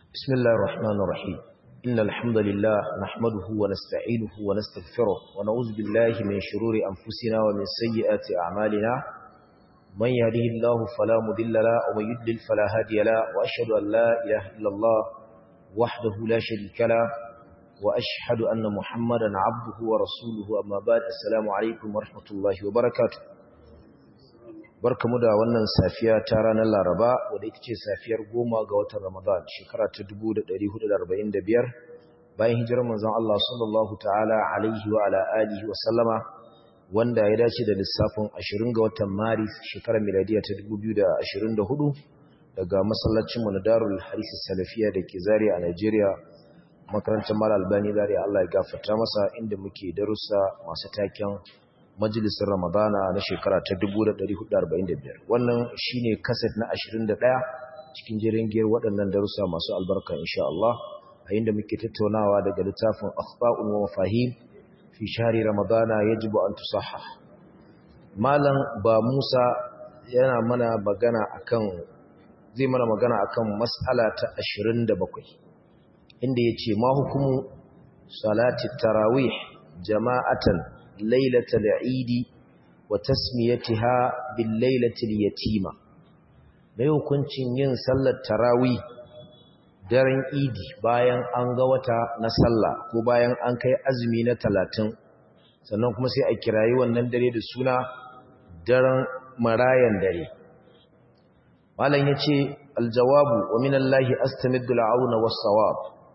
بسم الله الرحمن الرحيم إن الحمد لله نحمده ونستعينه ونستغفره ونعوذ بالله من شرور أنفسنا ومن سيئات أعمالنا من يهده الله فلا مضل له ومن يضلل فلا هادي له وأشهد أن لا إله إلا الله وحده لا شريك له وأشهد أن محمدا عبده ورسوله أما بعد السلام عليكم ورحمة الله وبركاته barkamu da wannan safiya ta ranar Laraba wadda ita ce safiyar goma ga watan Ramadan shekara ta 1445 bayan hijirar manzon Allah sallallahu ta'ala alaihi wa ala alihi wa sallama wanda ya dace da lissafin 20 ga watan Maris shekarar miladiya ta 2024 daga masallacin mu na Darul Haris Salafiya da ke Zaria a Najeriya makarantar Mal Albani Zaria Allah ya gafarta masa inda muke darussa masu taken majalisar ramadana na shekara ta 1445 wannan shine kaset na 21 cikin jirin giyar waɗannan darussa masu albarka insha Allah a inda muke tattaunawa daga littafin akhba'un wa mafahim fi shahri ramadana yajibu an tusahhah malam ba Musa yana mana magana akan zai mana magana akan mas'ala ta 27 inda yace ma hukumu salati tarawih jama'atan ليلة العيد وتسميتها بالليلة اليتيمة mai hukuncin yin sallar tarawi daren idi bayan an ga wata na sallah ko bayan an kai azumi na talatin sannan kuma sai a kirayi wannan dare da suna daren marayan dare malam ya ce aljawabu wa minallahi astamiddu al'auna was-sawab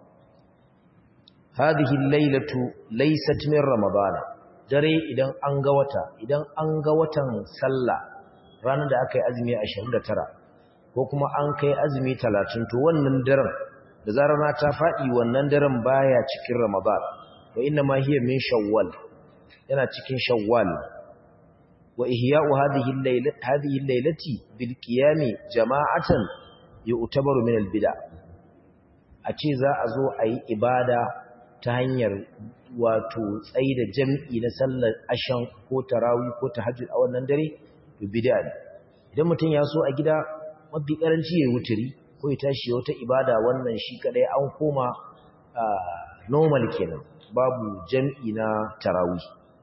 hadhihi al-lailatu laysat min ramadana dare idan an ga wata idan an ga watan sallah ranar da aka yi azumi 29 ko kuma an kai azumi 30 to wannan daren da zarar na ta faɗi wannan daren baya cikin ramadan wa inna ma hiya min shawwal yana cikin shawwal wa ihya'u hadhihi al-lailati hadhihi al-lailati bil qiyam jama'atan yu'tabaru min al-bid'a a ce za a zo a yi ibada ta hanyar wato tsayi da jam'i na sallar ashan ko tarawi ko tahajjud a wannan dare to bid'a ne idan mutum ya so a gida mafi karanci ya wuturi ko ya tashi wata ibada wannan shi kadai an koma normal kenan babu jam'i na tarawi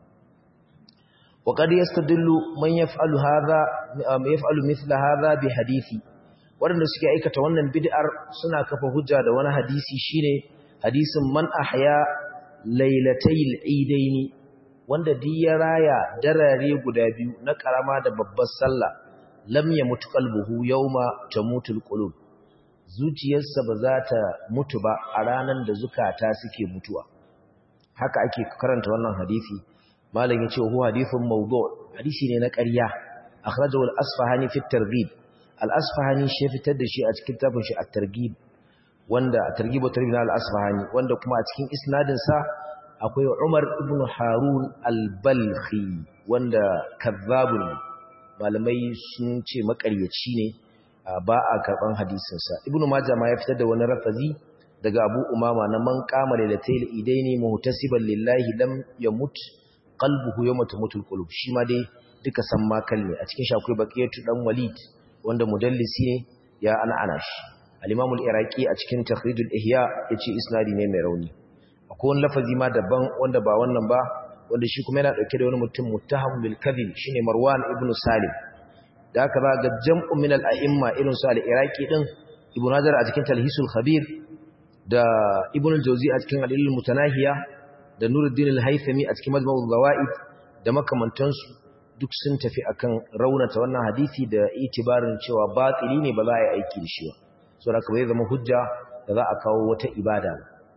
wa qad yastadillu man yaf'alu hadha yaf'alu mithla hadha bi hadisi waɗanda suke aikata wannan bid'ar suna kafa hujja da wani hadisi shine hadisin man ahya lailatayil idaini wanda duk ya raya darare guda biyu na karama da babbar sallah lam yamut qalbuhu yawma tamutul qulub zuciyarsa ba za ta mutu ba a ranan da zukata suke mutuwa haka ake karanta wannan hadisi malam yace huwa hadithun mawdu' hadisi ne na ƙarya akhrajahu al-asfahani fi at-targhib al-asfahani shi fitar da shi a cikin tafin shi at-targhib wanda a targibu tarbin al-asfahani wanda kuma a cikin isnadin sa akwai Umar ibn Harun al-Balkhi wanda kazzabun malamai sun ce makaryaci ne ba a karban hadisin sa Ibn Majah ma ya fitar da wani rafazi daga Abu Umama na man qama lailatul idaini muhtasiban lillahi lam yamut qalbuhu yawma tamutul qulub shi ma dai duka san makal ne a cikin shi akwai baqiyatu dan Walid wanda mudallisi ne ya an'ana shi al-Imam al-Iraqi a cikin Takhrijul Ihya yace isnadi ne mai rauni akwai wani lafazi ma daban wanda ba wannan ba wanda shi kuma yana dauke da wani mutum muttaham bil kadhib shine Marwan ibn Salim da haka ga jam'u min al-a'imma irin su al-Iraqi din Ibn Hajar a cikin Talhisul Khabir da Ibn al-Jawzi a cikin Al-Ilm Mutanahiya da Nuruddin al-Haythami a cikin Majmu'ul Zawaid da makamantansu duk sun tafi akan raunata wannan hadisi da itibarin cewa batili ne ba za a yi aiki da shi ba saboda ka bai zama hujja da za a kawo wata ibada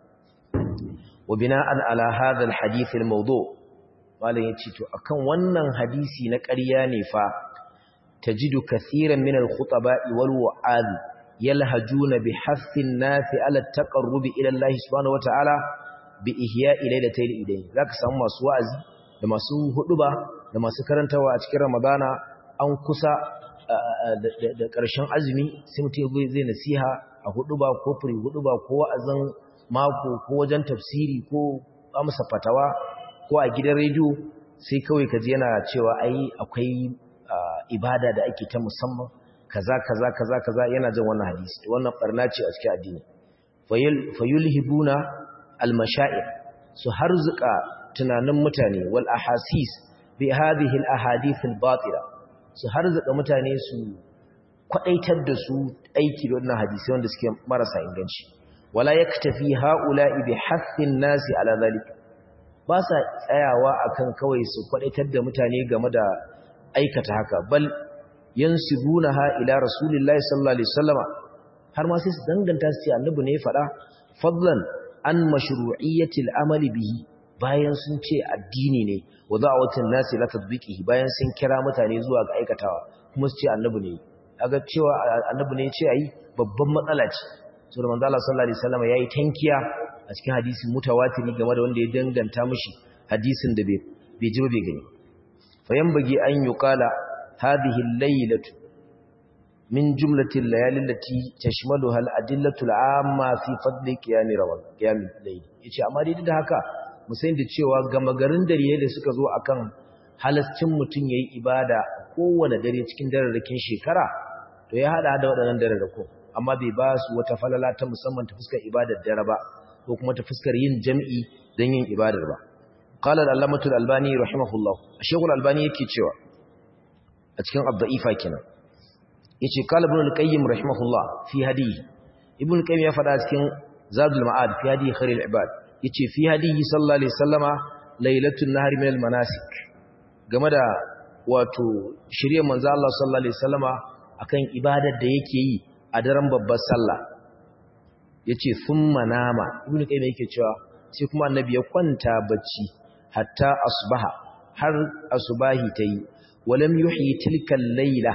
wa bina'an ala hadha alhadith almawdu malan yace to akan wannan hadisi na ƙarya ne fa tajidu kaseeran min alkhutaba'i wal wa'ad yalhajuna bi hassin nasi ala taqarrubi ila Allah subhanahu wata'ala bi ihya'i laylatayl idayn zaka samu masu wa'azi da masu huduba da masu karantawa a cikin ramadana an kusa da ƙarshen azumi sai mutum zai nasiha a hudu ba ko firi hudu ba ko wa'azin mako ko wajen tafsiri ko amsa fatawa ko a gidan rediyo sai kawai kaji yana cewa ai akwai ibada da ake ta musamman kaza kaza kaza kaza yana jin wannan hadisi wannan barna ce a cikin addini fayulhibuna almashaa'ir su harzuka tunanin mutane wal ahasis bi hadhihi al ahadith al batila su harzuka mutane su kwadaitar da su aiki da wannan hadisi wanda suke marasa inganci wala yaktafi haula'i bi hassin nasi ala zalika ba sa tsayawa akan kawai su kwadaitar da mutane game da aikata haka bal yansibunaha ila rasulillahi sallallahu alaihi wasallama har ma sai su danganta su ce annabi ne ya faɗa fadlan an mashru'iyyatil amali bihi bayan sun ce addini ne wa da'awatin nasi la tadbiqihi bayan sun kira mutane zuwa ga aikatawa kuma su ce annabi ne kaga cewa annabi ne ya ce ayi babban matsala ce saboda manzo Allah sallallahu alaihi wasallam yayi tankiya a cikin hadisi mutawatiri game da wanda ya danganta mishi hadisin da bai bai ji bai gani fayan bagi an yuqala hadhihi al-laylatu min jumlati al-layali allati tashmaluha al-adillatu al-amma fi fadli qiyam ramadan qiyam al-layl yace amma dai da haka mu san da cewa gama garin dare da suka zo akan halascin mutun yayi ibada kowane dare cikin dararrakin shekara to ya hada da waɗannan dararrako amma bai ba su wata falala ta musamman ta fuskar ibadar dare ba ko kuma ta fuskar yin jam'i don yin ibadar ba qala al-allamatu al-albani rahimahullah shaykhul albani yake cewa a cikin abda'ifa kenan yace qala ibn al-qayyim rahimahullah fi hadihi ibn al-qayyim ya faɗa cikin zadul ma'ad fi hadihi khairul ibad yace fi hadihi sallallahu alaihi wasallama lailatul nahri min al-manasik game da wato shirye manzo Allah sallallahu alaihi wasallama akan ibadar da yake yi a daren babbar sallah yace thumma nama ibn qayyim yake cewa sai kuma annabi ya kwanta bacci hatta asbaha har asubahi tayi walam yuhyi tilka al-laila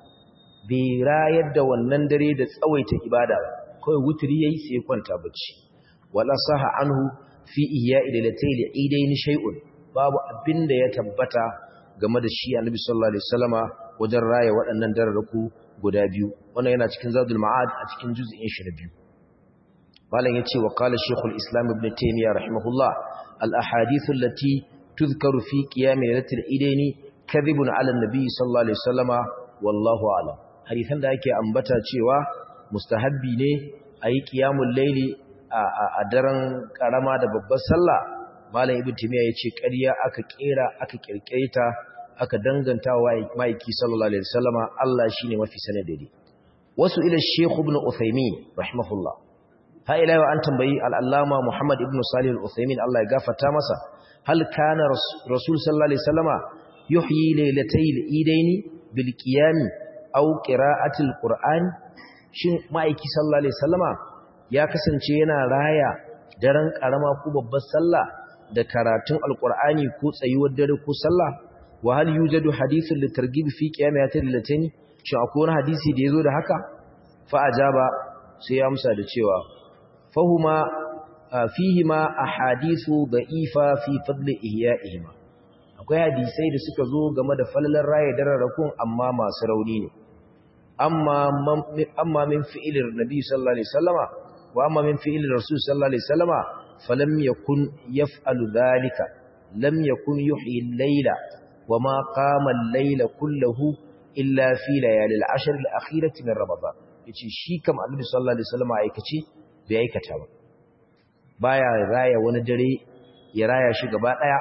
bi rayar da wannan dare da tsawaita ibada kai wutri yayi sai ya kwanta bacci wala saha anhu fi ihya'i lailatul idayn shay'un babu abinda ya tabbata game da shi annabi sallallahu alaihi wasallama wajen raya waɗannan dararraku guda biyu wannan yana cikin zadul ma'ad a cikin juz'in shi na biyu malam yace wa qala shaykhul islam ibn taymiya rahimahullah al ahadith allati tuzkaru fi qiyam lailatul idaini kadhibun ala an-nabi sallallahu alaihi wasallama wallahu a'lam hadisan da ake ambata cewa mustahabbi ne ayi qiyamul layli a daren karama da babbar sallah malam ibn taymiya yace ƙarya aka kera aka kirkireta aka danganta wa maiki sallallahu alaihi wasallama Allah shine mafi sanin dai wasu ila Sheikh Ibn Uthaymeen rahimahullah ha ila yau an tambayi al-Allama Muhammad Ibn Salih al-Uthaymeen Allah ya gafarta masa hal kana Rasul sallallahu alaihi wasallama yuhyi laylatayil idaini bil qiyam aw qira'atil qur'an shin maiki sallallahu alaihi wasallama ya kasance yana raya daren karama ko babbar sallah da karatun alqur'ani ko tsayuwar dare ko sallah wa hal yujadu hadithun litarghib fi qiyamatil latani shin akwai wani hadisi da yazo da haka fa ajaba sai ya amsa da cewa fahuma fihima ahadithu da'ifa fi fadli ihya'ihima akwai hadisai da suka zo game da falalar raye dararrakun amma masu rauni ne amma amma min fi'ilir nabi sallallahu alaihi wasallama wa amma min fi'ilir rasul sallallahu alaihi wasallama falam yakun yaf'alu dhalika lam yakun yuhyi al-layla وما قام الليل كله إلا في ليالي العشر الأخيرة من رمضان yace shi kam Annabi sallallahu alaihi wasallam aikace bai aikata ba baya raya wani dare ya raya shi gaba daya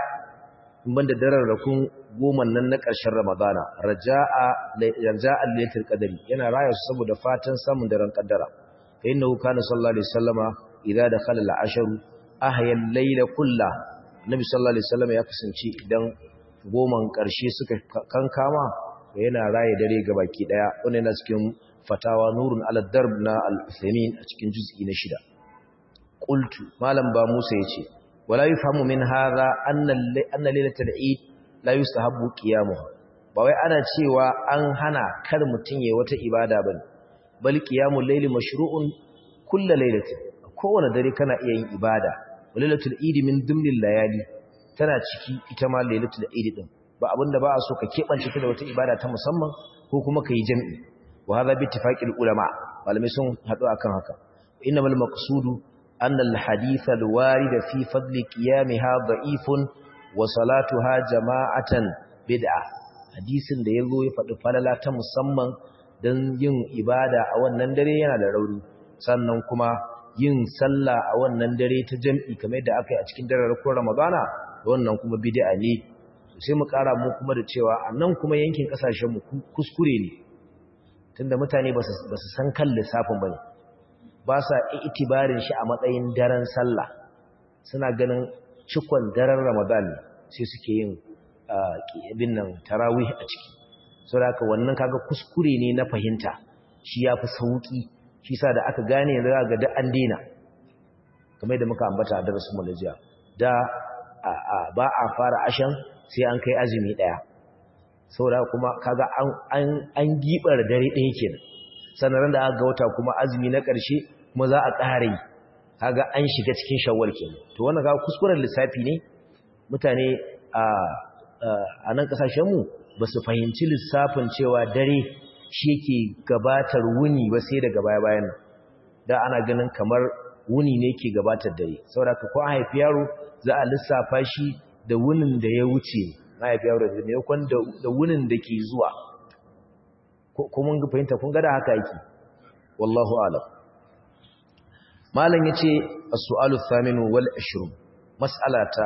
in banda daren rakun goma nan na ƙarshen Ramadana raja'a raja'a lailatul qadari yana raya su saboda fatan samun daren kaddara fa innahu kana sallallahu alaihi wasallama idza dakhala al-ashru ahya al-layla kullahu Nabi sallallahu alaihi wasallam ya kasance idan goman ƙarshe suka kankama yana raye dare ga baki daya wanda yana cikin fatawa nurun ala darb na al-Uthaymeen a cikin juz'i na shida qultu malam ba Musa yace wala yufhamu min hadha anna anna lailatul eid la yustahabbu qiyamuha ba wai ana cewa an hana kar mutun yayi wata ibada bane bal qiyamul layli mashru'un kullu lailatin kowane dare kana iya yin ibada lailatul eid min dumnil layali tana ciki ita ma lailatul eid din ba abinda ba a so ka kebance ta da wata ibada ta musamman ko kuma kai jami'i wa hadha bi ittifaqil ulama malamai sun hadu akan haka innamal maqsudu anna al hadith al warid fi fadl qiyamha da'ifun wa salatuha jama'atan bid'a hadisin da yazo ya faɗi falala ta musamman dan yin ibada a wannan dare yana da rauni sannan kuma yin sallah a wannan dare ta jam'i kamar yadda aka yi a cikin dararrakun ramadana wannan kuma bid'a ne sai mu kara mu kuma da cewa a nan kuma yankin kasashen mu kuskure ne tunda mutane ba su san kan lissafin bane ba sa itibarin shi a matsayin daren sallah suna ganin cikon daren ramadan sai suke yin bin nan tarawih a ciki saboda haka wannan kaga kuskure ne na fahimta shi yafi sauki shi sa da aka gane yanzu ga da an dena kamar da muka ambata a darasin mu jiya da ba a fara ashan sai an kai azumi daya saboda kuma kaga an an an gibar dare daya kenan sannan da aka ga wata kuma azumi na ƙarshe kuma za a ƙara yi kaga an shiga cikin shawwal kenan to wannan ga kuskuren lissafi ne mutane a a nan kasashen mu ba su fahimci lissafin cewa dare shi yake gabatar wuni ba sai daga baya bayan da ana ganin kamar wuni ne ke gabatar dare saboda ko an haifi yaro za a lissafa shi da wunin da ya wuce na haifi yaro da ne kwan da wunin da ke zuwa ko mun fahimta kun ga da haka yake wallahu alam malam yace as-su'alu thaminu wal 20 mas'ala ta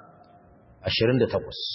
28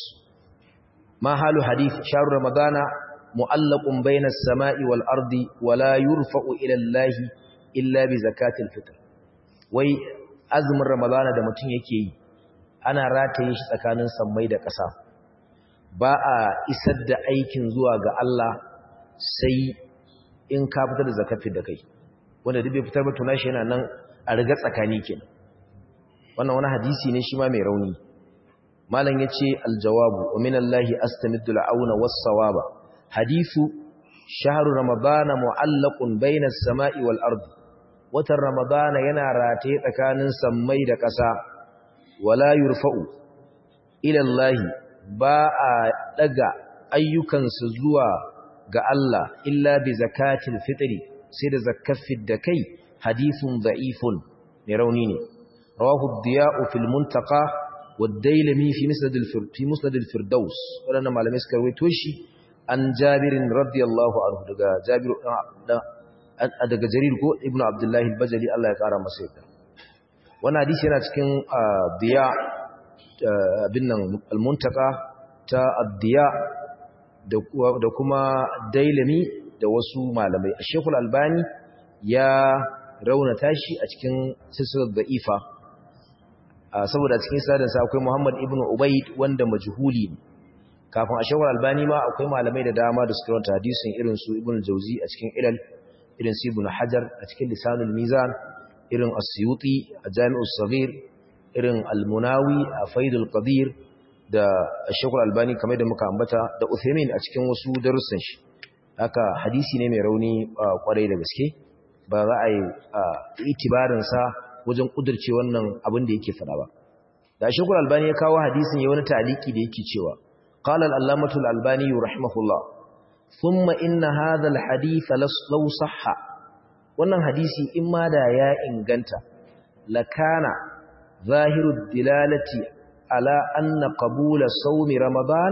ma halu hadith shahr ramadana mu'allaqun bayna as-sama'i wal ardi wa la yurfa'u ila Allah illa bi zakatil fitr wai azumin ramadana da mutum yake yi ana rataye shi tsakanin sammai da ƙasa ba a isar da aikin zuwa ga Allah sai in ka fitar da zakafi da kai wanda duk bai fitar ba tuna shi yana nan a riga tsakani kenan wannan wani hadisi ne shi ma mai rauni malam yace aljawabu wa minallahi astamiddu al'auna was-sawaba hadithu shahru ramadana mu'allaqun bayna as-sama'i wal ardi watan ramadana yana rataye tsakanin sammai da ƙasa wala yurfa'u ila Allah ba a daga ayyukansu zuwa ga Allah illa bi zakatil fitri sai da zakafin da kai hadithun da'ifun mai rauni ne rawahu ad-diya'u fil muntaqa wad-dailami fi musnad fi musnad al-firdaus wannan malamai suka rawaito shi an jabirin radiyallahu anhu daga jabir daga jarir ko ibnu abdullahi al-bajali Allah ya kara masa yadda wannan hadisi yana cikin diya bin nan al-muntaka ta ad-diya da kuma dailami da wasu malamai Sheikhul Albani ya raunata shi a cikin silsilar da'ifa saboda cikin sadan sa akwai Muhammad ibn Ubayd wanda majhuli ne kafin Sheikhul Albani ma akwai malamai da dama da suka raunata hadisin irin su Ibn Jauzi a cikin Ilal irin su Ibn Hajar a cikin Lisanul Mizan irin As-Suyuti a Jami'us Saghir irin Al-Munawi a Faidul Qadir da Sheikhul Albani kamar da muka ambata da Uthaymeen a cikin wasu darussan shi haka hadisi ne mai rauni kwarai da gaske ba za a yi itibarin sa wajen kudurce wannan abin da yake fada ba da Sheikhul Albani ya kawo hadisin ya wani taliki da yake cewa qala al-allamatu al-albani rahimahullah thumma inna hadha al-hadith law sahha wannan hadisi in ma da ya inganta lakana zahiru dilalati على أن قبول صوم رمضان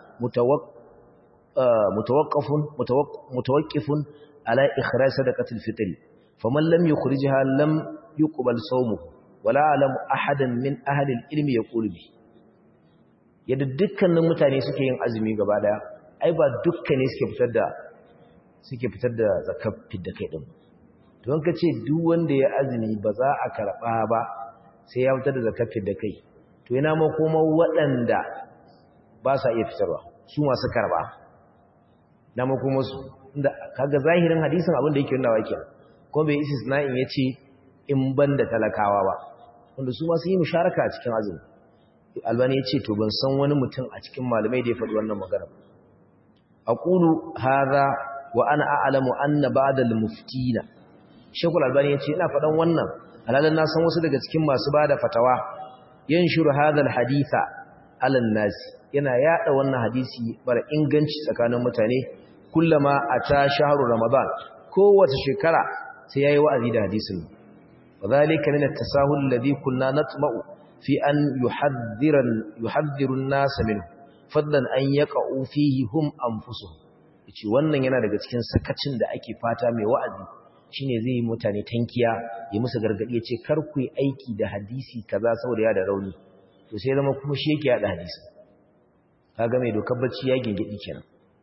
متوقف متوقف على إخراج صدقة الفطر فمن لم يخرجها لم يقبل صومه ولا أعلم أحدا من أهل العلم يقول به yadda dukkanin mutane suke yin azumi gaba daya ai ba dukkane suke fitar da suke fitar da zakat da kai din don ka ce duk wanda ya azumi ba za a karba ba sai ya fitar da zakat da kai to yana makoma waɗanda ba sa iya fitarwa su masu karba na makoma su inda kaga zahirin hadisin abin da yake nuna wake ko bai isi sana'in ya ce in ban da talakawa ba wanda su masu yi musharaka a cikin azumi albani ya ce to ban san wani mutum a cikin malamai da ya faɗi wannan magana aqulu hadha wa ana a'lamu anna ba'da al-muftina shekul albani ya ce ina faɗan wannan alalan na san wasu daga cikin masu bada fatawa yanshuru hadal haditha alan nas yana yada wannan hadisi bara inganci tsakanin mutane kullama ata shahru ramadan kowace shekara sai yayi wa'azi da hadisin wadhalika min at-tasahul alladhi kunna natma'u fi an yuhadhdhira yuhadhdhiru an-nas minhu fadlan an yaqa'u fihi hum anfusuhum yace wannan yana daga cikin sakacin da ake fata mai wa'azi shine zai yi mutane tankiya ya musu gargadi ya ce kar ku yi aiki da hadisi kaza saboda ya da rauni to sai zama kuma shi yake yada hadisi kaga mai dokar bacci ya gingidi kenan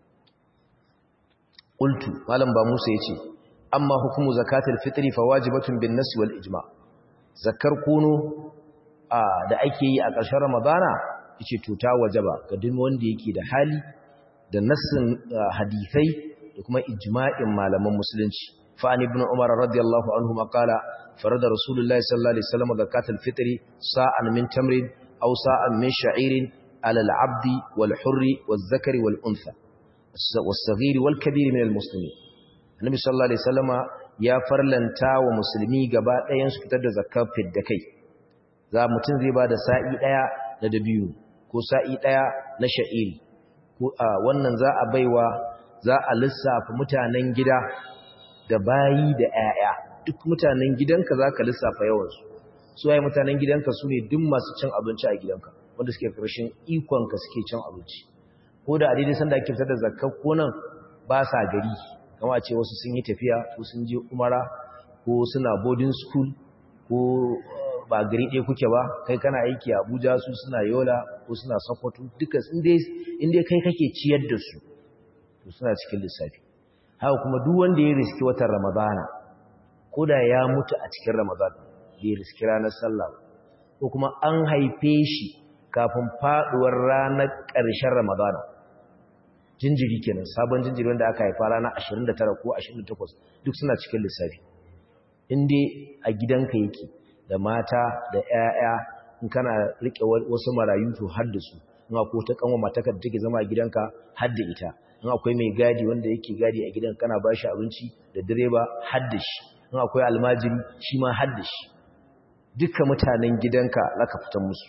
qultu malam ba Musa yace amma hukumu zakatul fitri fa wajibatun bin nas wal ijma zakar kunu da ake yi a ƙarshen ramadana yace to ta wajaba ga duk wanda yake da hali da nassin hadisai da kuma ijma'in malaman musulunci fa an ibn umar radiyallahu anhu maqala farada rasulullahi sallallahu alaihi wasallam zakatul fitri sa'an min tamrin aw sa'an min sha'irin ala al-'abdi wal hurri wal zakari wal untha was-saghir wal kabir min al-muslimin annabi sallallahu alaihi wasallama ya farlanta wa musulmi gaba ɗayan su fitar da zakar fidda kai za mutum zai ba da sa'i ɗaya na dabiyu ko sa'i ɗaya na sha'iri wannan za a baiwa za a lissafa mutanen gida da bayi da 'ya'ya duk mutanen gidanka za ka lissafa yawansu su waye mutanen gidanka su ne duk masu cin abinci a gidanka wanda suke ƙarshen ikonka suke cin abinci ko da a daidai sanda ake fitar da zakar konan ba sa gari kama ce wasu sun yi tafiya ko sun je umara ko suna boarding school ko ba gari ɗaya kuke ba kai kana aiki a abuja su suna yola ko suna sokoto duka inda kai kake ciyar da su to suna cikin lissafi haka kuma duk wanda ya riski watan ramadana ko da ya mutu a cikin ramadan bai riski ranar sallah ko kuma an haife shi kafin faduwar ranar ƙarshen ramadana jinjiri kenan sabon jinjiri wanda aka haifa ranar 29 ko 28 duk suna cikin lissafi inda a gidanka yake da mata da 'ya'ya in kana rike wasu marayu to har da su in akwai ta kanwa matakar da take zama a gidanka har da ita in akwai mai gadi wanda yake gadi a gidan kana ba shi abinci da direba har da shi in akwai almajiri shi ma har da shi duka mutanen gidanka laka fitan musu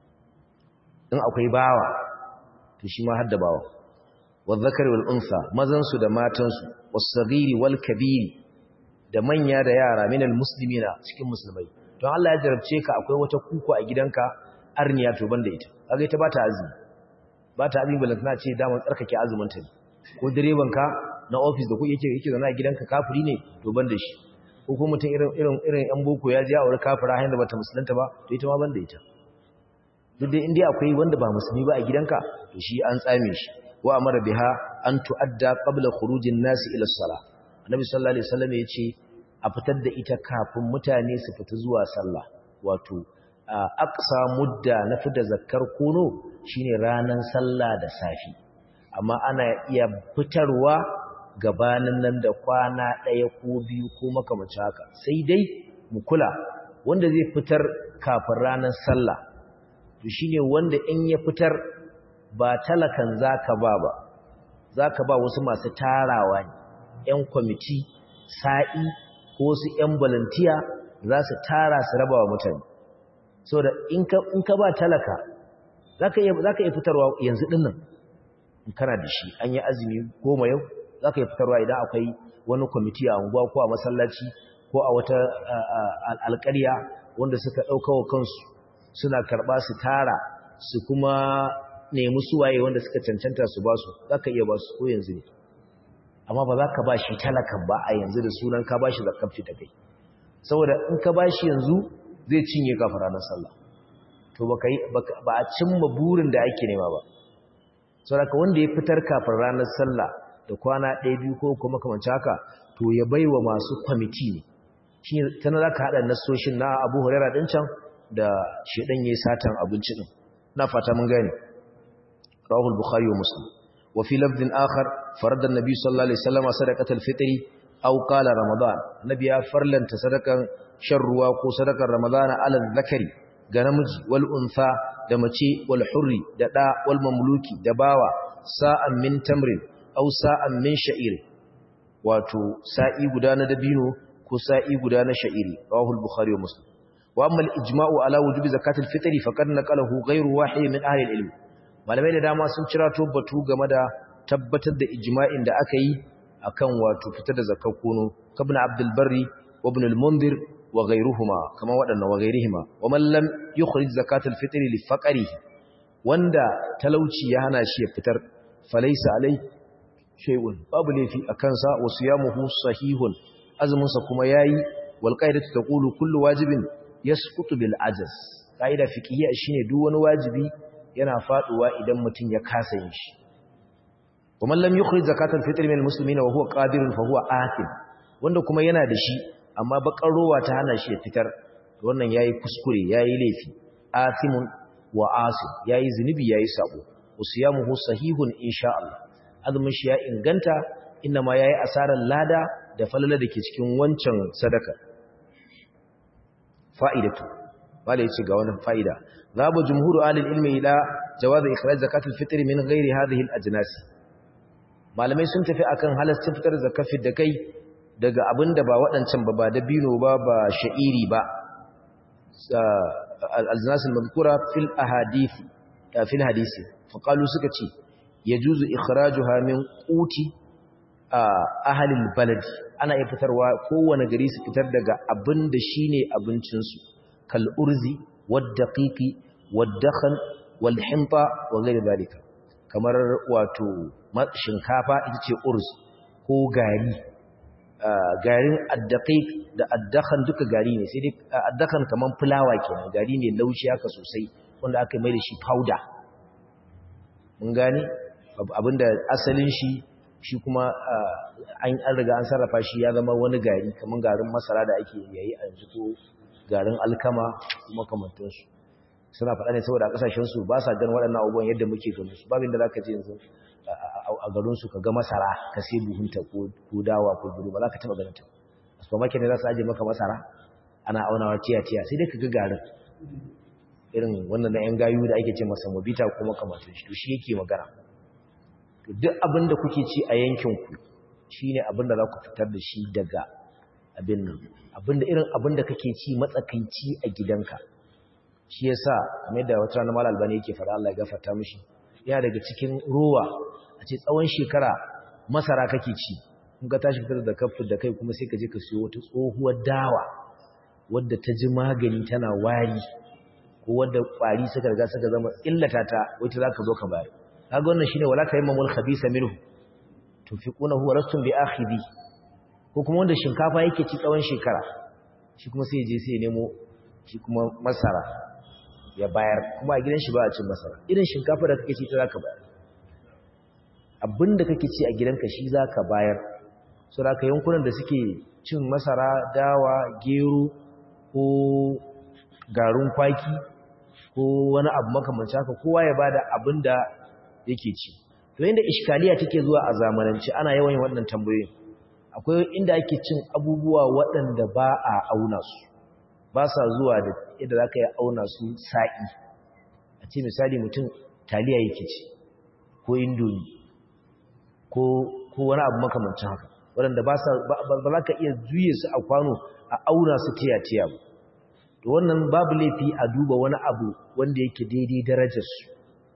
in akwai bawa to shi ma har da bawa والذكر والأنثى مزنسو da matansu was-saghiri wal-kabiri da manya da yara minal muslimina cikin musulmai don Allah ya jarabce ka akwai wata kuku a gidanka arniya to banda ita kaga ita bata azumi bata azumi balantana ce da mun tsarkake azumin ta ko direban ka na office da ku yake yake zana a gidanka kafiri ne to banda shi ko kuma mutum irin irin irin yan boko ya je aure kafira hayin da bata musulunta ba to ita ma banda ita duk dai indai akwai wanda ba musulmi ba a gidanka to shi an tsame shi wa amara biha an tu'adda qabla khurujin nasi ila as-salah annabi sallallahu alaihi wasallam yace a fitar da ita kafin mutane su fita zuwa sallah wato aqsa mudda na fita zakkar kono shine ranan sallah da safi amma ana iya fitarwa gabanin nan da kwana ɗaya ko biyu ko makamancin haka sai dai mu kula wanda zai fitar kafin ranar sallah to shine wanda in ya fitar ba talakan zaka ba ba zaka ba wasu masu tarawa ne ƴan kwamiti sa'i ko su ƴan volunteer za su tara su raba wa mutane saboda in ka in ka ba talaka zaka iya zaka iya fitarwa yanzu dinnan in kana da shi an yi azumi goma yau zaka iya fitarwa idan akwai wani kwamiti a unguwa ko a masallaci ko a wata alƙarya wanda suka ɗaukawa kansu suna karɓa su tara su kuma nemi suwaye wanda suka cancanta su ba su za ka iya ba su ko yanzu ne amma ba za ka ba shi talakan ba a yanzu da sunan ka ba shi zakafci ta kai saboda in ka ba shi yanzu zai cinye kafin ranar sallah to ba a cimma burin da ake nema ba saboda ka wanda ya fitar kafin ranar sallah da kwana ɗaya biyu ko kuma kamanci haka to ya bai wa masu kwamiti ne shi tana za ka haɗa nasoshin na abu hurera ɗin can da shaɗan ya yi satan abinci ɗin na fata mun gani rawahul bukhari wa muslim wa fi lafdin akhar farada nabi sallallahu alaihi wasallam sadaqatul fitri aw qala ramadan nabi ya farlanta sadakan shan ruwa ko sadakar ramadan ala zakari ga namiji wal untha da mace wal hurri da da wal mamluki da bawa sa'an min tamrin aw sa'an min sha'ir wato sa'i guda na dabino ko sa'i guda na sha'iri rawahul bukhari wa muslim wa amma al-ijma'u ala wujubi zakatil fitri faqad naqalahu ghayru wahid min ahli al-ilm malamai da dama sun cira to batu game da tabbatar da ijma'in da aka yi akan wato fitar da zakar kono kabna abdul barri wa ibn al-mundhir wa ghayruhuma kama wadannan wa ghayrihima wa man lam yukhrij zakatil fitri li faqrihi wanda talauci ya hana shi ya fitar falaysa alai shay'un babu laifi akan sa wa siyamuhu sahihun azumin sa kuma yayi wal qaidatu taqulu kullu wajibin yasqutu bil ajaz qaida fiqhiyya shine duk wani wajibi yana faduwa idan mutum ya kasa yin shi kuma lam yukhrij zakatul fitr min almuslimina wa huwa qadirun fa huwa athim wanda kuma yana da shi amma bakar rowa ta hana shi ya fitar wannan yayi kuskure yayi laifi athimun wa asim yayi zinubi yayi sabo usiyamuhu sahihun insha Allah azumin shi ya inganta inna ma yayi asarar lada da falala dake cikin wancan sadaka fa'idatu wala yace ga wannan fa'ida zabu jumhuru alil ilmi ila jawaz ikhraj zakatul fitr min ghairi hadhihi al ajnas malamai sun tafi akan halastin fitar zakafi da kai daga abinda ba waɗancan ba ba dabino ba ba sha'iri ba al-ajnas al-madhkura fil ahadith fil hadisi faqalu suka ce yajuzu ikhrajuha min quti ahlil balad ana iya fitarwa kowane gari su fitar daga abinda shine abincin su kal urzi wad daqiqi wad dakhan wal himta wa ghayr dalika kamar wato shinkafa ita ce urz ko gari garin addaqiq da addakhan duka gari ne sai dai addakhan kaman fulawa kenan gari ne laushi haka sosai wanda aka mai da shi powder mun gane abinda asalin shi shi kuma an riga an sarrafa shi ya zama wani gari kaman garin masara da ake yayi a yanzu ko garin alkama kuma kamantansu suna faɗa ne saboda ƙasashensu ba sa ganin waɗannan abubuwan yadda muke ganin su babin da za ka je yanzu a garinsu ka ga masara ka sai buhunta ko dawa ko buru ba za ka taɓa ganin ta a supermarket ne za su ajiye maka masara ana aunawa tiya-tiya sai dai ka ga garin irin wannan na yan gayu da ake ce masa mobita ko makamantan shi to shi yake magana to duk abin da kuke ci a yankinku shine abin da za ku fitar da shi daga abin nan abin da irin abin da kake ci matsakaici a gidanka shi yasa kamar da wata rana mal albani yake fara Allah ya gafarta mishi yana daga cikin ruwa a ce tsawon shekara masara kake ci kun ga tashi fitar da kafin da kai kuma sai ka je ka siyo wata tsohuwar dawa wadda ta ji magani tana wari ko wadda kwari suka riga suka zama illata ta wata zaka zo ka bayar kaga wannan shine wala tayammamul khabisa minhu tunfiquna huwa rastum bi akhidi ko kuma wanda shinkafa yake ci tsawon shekara shi kuma sai je sai ya nemo shi kuma masara ya bayar kuma a gidan shi ba a cin masara irin shinkafa da kake ci ta zaka bayar abinda kake ci a gidanka shi zaka bayar so da ka yankunan da suke cin masara dawa gero ko garin kwaki ko wani abu makamancin haka kowa ya bada abinda yake ci to inda iskaliya take zuwa a zamanance ana yawan yin waɗannan tambayoyin akwai inda ake cin abubuwa waɗanda ba a auna su ba sa zuwa da yadda za ka yi auna su sa'i a ce misali mutum taliya yake ci ko indomi ko wani abu makamancin haka waɗanda ba za ka iya juye su a kwano a auna su tiya-tiya ba to wannan babu laifi a duba wani abu wanda yake daidai darajarsu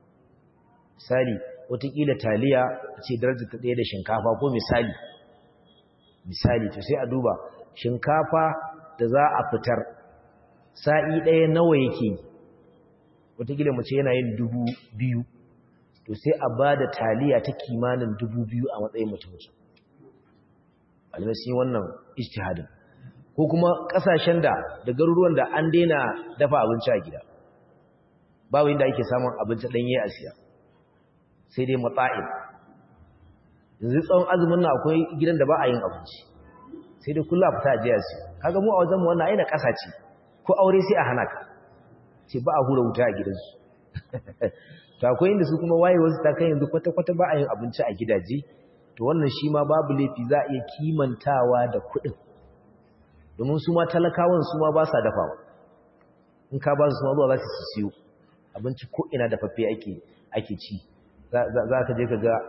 misali watakila taliya a ce darajar ta ɗaya da shinkafa ko misali misali to sai a duba shinkafa da za a fitar sa'i ɗaya nawa yake watakila mace yana yin dubu biyu to sai a ba da taliya ta kimanin dubu biyu a matsayin mutum alimasi wannan ijtihadin ko kuma ƙasashen da da garuruwan da an daina dafa abinci a gida babu inda ake samun abinci ɗanye a siya sai dai matsa'in yanzu tsawon azumin na akwai gidan da ba a yin abinci sai dai kullum a fita a jiya siya kaga mu a wajen mu wannan aina ƙasa ce ko aure sai a hana ka ce ba a hura wuta a gidansu to akwai inda su kuma waye wasu ta kai yanzu kwata-kwata ba a yin abinci a gidaje to wannan shi ma babu laifi za a iya kimantawa da kuɗin domin su ma talakawan su ma ba sa dafawa in ka ba su ma zuwa za su siyo abinci ko ina dafaffe ake ake ci za ka je ka ga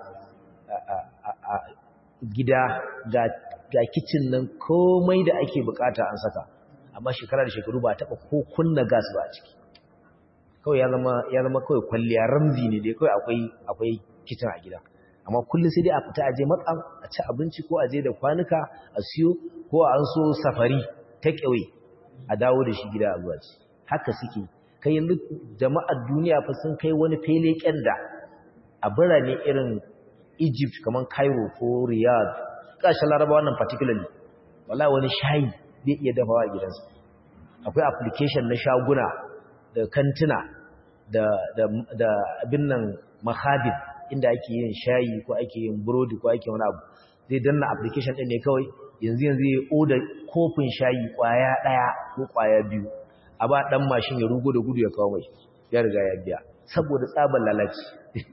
a gida ga kicin nan komai da ake bukata an saka amma shekara da shekaru ba taɓa ko kunna gas ba a ciki kawai ya zama kawai kwalliya ramzi ne dai kawai akwai akwai kicin a gida amma kullum sai dai a fita aje matsam a ci abinci ko aje da kwanuka a siyo ko an so safari ta ƙauye a dawo da shi gida a zuwa ci haka suke kai yanzu jama'ar duniya fa sun kai wani fele da a birane irin Egypt kamar Cairo ko Riyadh kashin Laraba wannan particularly wallahi wani shayi bai iya dafawa a gidansa akwai application na shaguna da kantina da da da abin nan mahadin inda ake yin shayi ko ake yin burodi ko ake wani abu zai danna application din ne kawai yanzu yanzu ya oda kofin shayi kwaya daya ko kwaya biyu a ba dan mashin ya rugo da gudu ya kawo mai ya riga ya biya saboda tsabar lalaci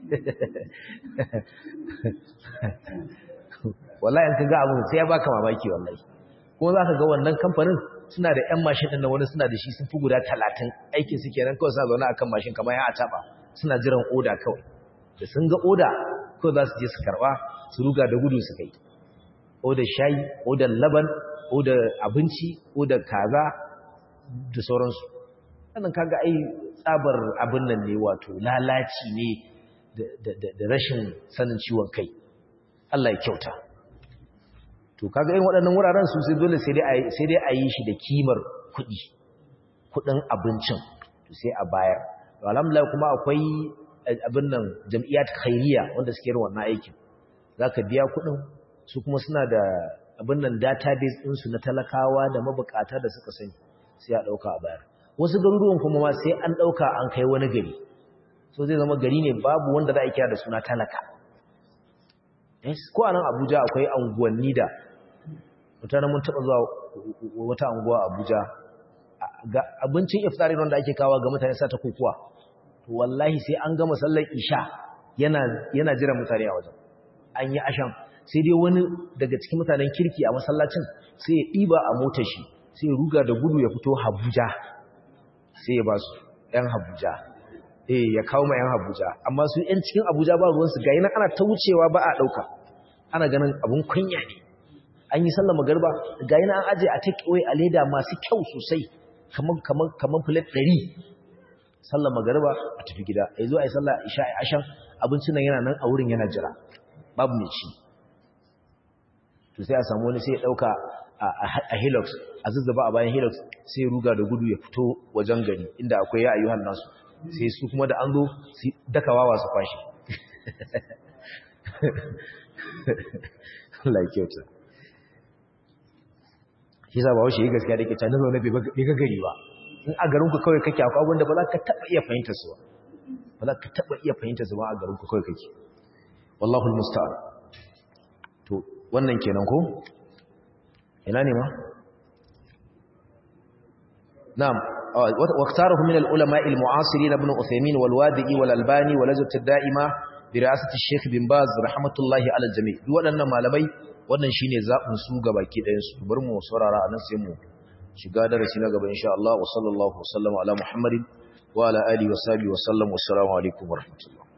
wallahi in kaga abu sai ya baka mamaki wallahi kuma zaka ga wannan kamfanin suna da ƴan mashin din wani suna da shi sun fi guda 30 aikin su kenan kawai suna zaune akan mashin kamar ya ataba suna jiran oda kawai da sun ga oda kawai za su je su karba su ruga da gudu su kai oda shayi oda laban oda abinci oda kaza da sauransu wannan kaga ai tsabar abin nan ne wato lalaci ne da rashin sanin ciwon kai Allah ya kyauta to kaga irin waɗannan wuraren su sai dole sai dai sai dai a yi shi da kimar kuɗi kuɗin abincin to sai a bayar to alhamdulillah kuma akwai abin nan jam'iyyat khairiyya wanda suke yin wannan aikin zaka biya kuɗin su kuma suna da abin nan database ɗinsu na talakawa da mabukata da suka sani sai a ɗauka a bayar wasu garuruwan kuma ma sai an ɗauka an kai wani gari so zai zama gari ne babu wanda za a kira da suna talaka ko a nan abuja akwai anguwanni da mutane mun taɓa zuwa wata anguwa abuja ga abincin iftari wanda ake kawo ga mutane sa ta kokuwa to wallahi sai an gama sallar isha yana yana jira mutane a wajen an yi ashan sai dai wani daga cikin mutanen kirki a masallacin sai ya ɗiba a motar shi sai ya ruga da gudu ya fito Habuja sai ya ba su ‘yan Habuja eh ya kawo ma ‘yan Habuja amma su ‘yan cikin Abuja ba ruwansu ga yana ana ta wucewa ba a ɗauka ana ganin abun kunya ne an yi sallar magarba ga yana an aje a take away a leda masu kyau sosai kamar kamar kamar plate ɗari sallar magarba a tafi gida a zo a yi sallar isha a ashan abincin nan yana nan a wurin yana jira babu mai ci to sai a samu wani sai ya ɗauka a helix a zazzaba a bayan helix sai ruga da gudu ya fito wajen gari inda akwai ya ayyuhan nasu sai su kuma da an zo su dakawa su kwashe Allah ya kyauta shi sa ba wasu yi gaskiya da ke canin zaune bai ga gari ba in a garinku kawai kake akwai abinda ba za ka taɓa iya fahimta su ba za ka taɓa iya fahimta su ba a garinku kawai kake wallahul musta'an to wannan kenan ko ina ne ma na'am واختاره من العلماء المعاصرين ابن عثيمين والوادئي والألباني ولجنة الدائمة برئاسة الشيخ بن باز رحمة الله على الجميع waɗannan malamai wannan shine zaɓin su gabaki ɗayan su bari mu saurara anan sai mu shiga darasi na gaba insha Allah wa sallallahu wa sallama ala Muhammadin wa ala alihi wa sahbihi wa sallam wa assalamu alaikum wa rahmatullah